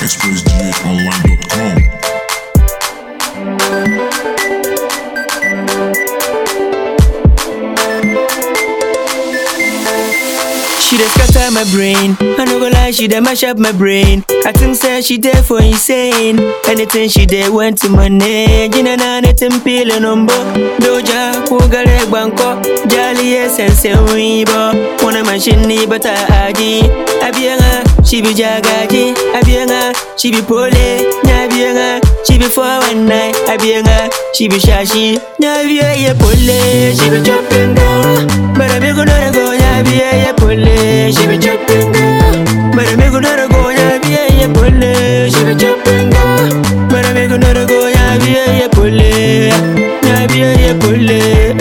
expressghonline.com. She dey scatter my brain. I no go lie, she dey mash up my brain. I think say she dey for insane. Anything she dey went to money. Jina na anything pile number. Doja kugare banko. Jali essence wibo. Wanna machine ni bata aji. Abianga, she be jagaji. Abianga, she be pole. Nyabianga, she be 419. Abianga, she be shashi. Nyabia ye pole. She be chopping down. But I make another go. Nyabia ye pole. She be chopping down. But I make another go. Nyabia ye pole. She be chopping down. But I make another go. Nyabia ye pole. Nyabia ye pole.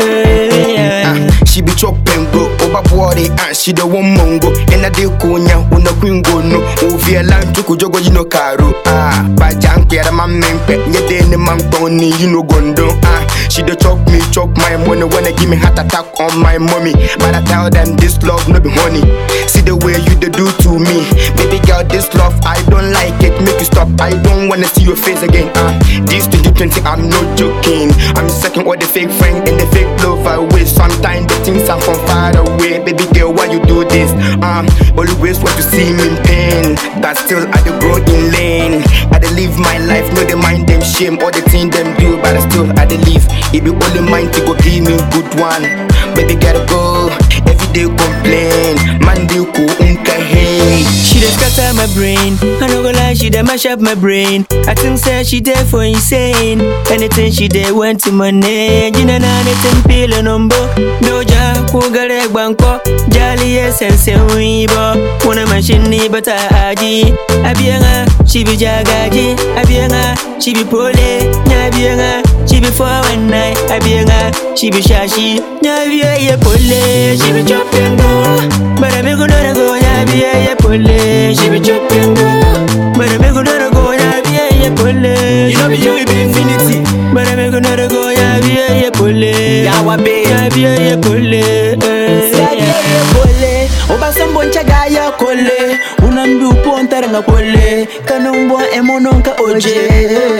Eh, yeah. Ah, she be chopping go over body and she the one mongo and I dey kunya una queen go no ovia lan to jogo you know karo ah ba jank ya ma mempe nye de ne man tony you know gondo ah she dey chop me chop my money wanna give me heart attack on my mommy but I tell them this love no be honey see the way you dey do to me baby girl this love I don't like it make you stop I don't wanna see your face again ah this 2020 I'm not joking I'm sucking all the fake friend and the fake love I waste sometimes the things are from far away baby girl why you do this um always want to see me in pain but still I dey grow in lane I dey live my life no dey mind them shame all the things them do but I still I dey live it be only mine to go give me good one baby gotta go every day complain man dey cool unka hey She dey scatter my brain. I no go lie, she dey mash up my brain. I think say she dey for insane. Anything she dey went to money. Jina na anything pile number. Doja kugare banko. Jali essence wibo. Wanna machine ni bata aji. Abianga, she be jagaji. Abianga, she be pole. Nyabianga, she be 419. Abianga, she be shashi. Nyabia ye pole. She be chopping go. But I make another go. Nyabia ye pole. She be chopping go. But I make another go. Nyabia ye pole. You know me, you be infinity. But I make another go. Nyabia ye pole. Yawa babe. Nyabia ye pole. Eh, Siaje ye kole Obasambo nchaga ya kole Unambi uponta nga kole Kanumbwa emono nka oje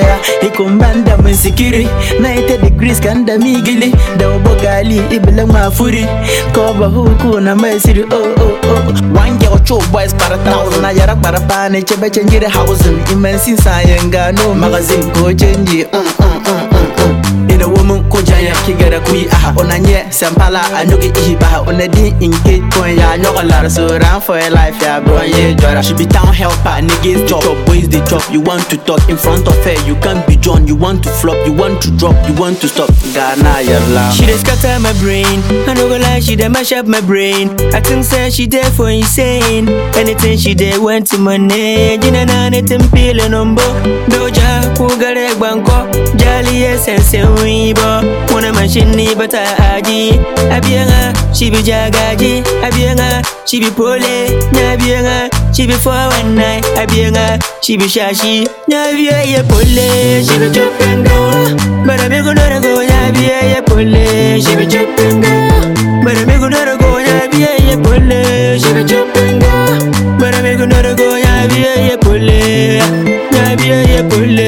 Ikumbanda msikiri 90 degrees kanda migili Da ubogali ibila mafuri Koba huku na maisiri oh oh oh Wange ocho boys para thousand Na yara para pane chebe chenjire housing Imensi sayenga no magazine ko chenji mm, mm, mm, mm, mm. Ina woman ko jaya kigara kui aha Onanye sampala anoge ihiba Ona di inke kon ya nyoga lar So ran for your life ya bro ye jora She be town helper niggas job Chop boys they chop You want to talk in front of her You can't be John You want to flop You want to drop You want to stop Ghana yalla She dey scatter my brain. I no go lie, she dey mash up my brain. I think say she dey for insane. Anything she dey went to money. Jina na anything pile number. Doja kugare banko. Jali essence wibo. Wanna machine ni bata aji. Abianga, she be jagaji. Abianga, she be pole. Nyabianga, she be 419. Abianga, she be shashi. Nyabia ye pole. She be chopping down. But I make another go. Nyabia ye pole. She be chopping down. But I make another go. Nyabia ye pole. She be chopping down. But I make another go. Nyabia ye pole. Nyabia ye pole.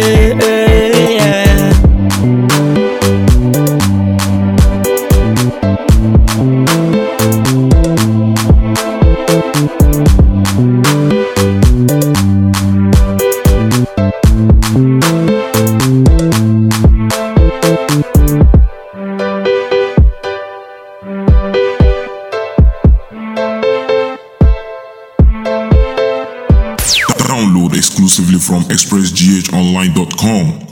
Eh, yeah. Download exclusively from expressghonline.com.